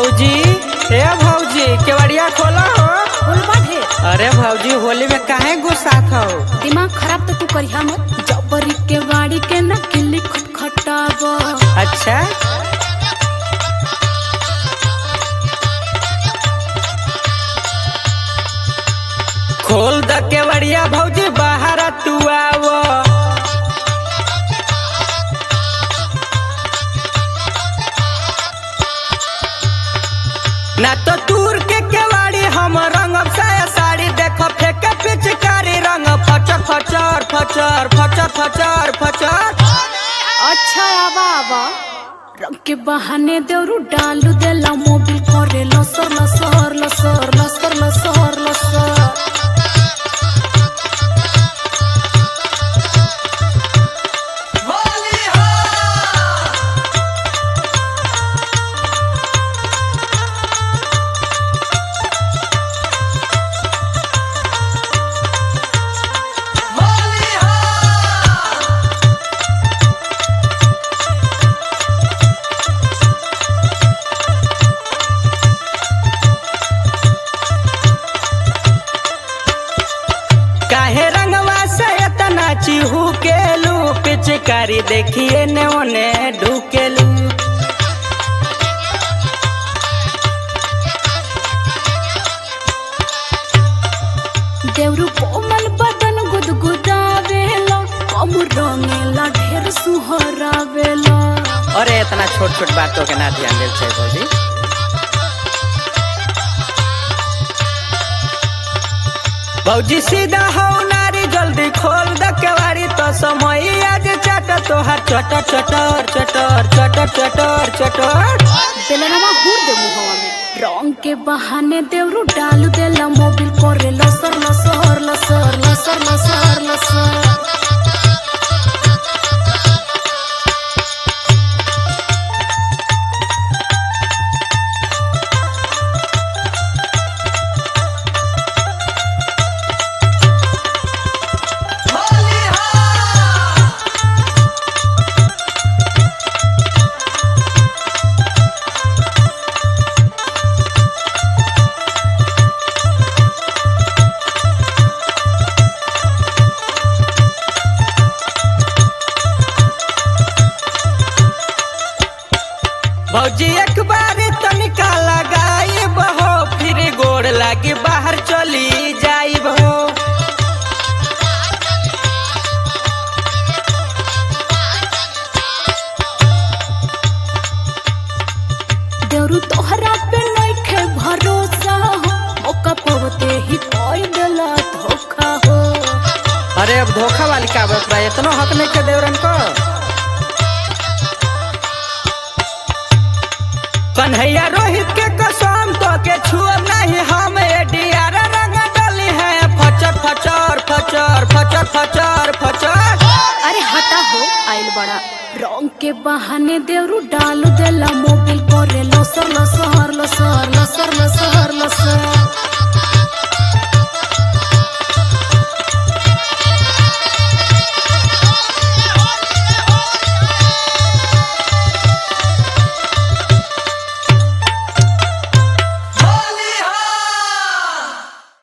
भौजी ए भौजी केवड़िया खोला हो बोलबा ढेर अरे भौजी होली में काहे गुस्सात हो दिमाग खराब तो तू करिहा मत जबरी के वाड़ी के न किल्ली खटखटाव अच्छा खोल द केवड़िया भौजी बाहर तू आवो ना तो दूर के केवाड़ी हम रंग साया साड़ी देखो फेंके पिचकारी रंग फचर फचर फचर फचर फचर फचर अच्छा आवा आवा रंग के बहाने देवरू डालू देला मोबिल करे लसर लसर लसर लसर लसर लसर काहे रंगवा से इतना चिहू के लू पिचकारी देखिए ने ओने ढूकेलू देवरू कोमल बदन गुदगुदावेला कम रंगेला ढेर सुहरावेला अरे इतना छोट छोट बातों के ना ध्यान देल छै भौजी भौजी सीधा हो नारी जल्दी खोल द केवाड़ी तो समय आज चट तोहार चटर चटर चटर चटर चटर चटर बेलनवा हुर दे मुहवा में रंग के बहाने देवरू डालू देला मोबिल करे लसर लसर लसर लसर लसर लसर भौजी एक बार तनिका लगाई बहो फिर गोड़ लागी बाहर चली जाई बहो देवरू तोहरा पे नइखे भरोसा हो ओका पवते ही कोई देला धोखा हो अरे अब धोखा वाली का बात बा इतना हक नहीं के देवरन को कन्हैया रोहित के कसम तो के छुअब नहीं हम एडियार रंग डली है फचर फचर फचर फचर फचर फचर अरे हटा हो आइल बड़ा रंग के बहाने देवरू डालू देला मोबिल करे लसर लसर लसर लसर लसर लसर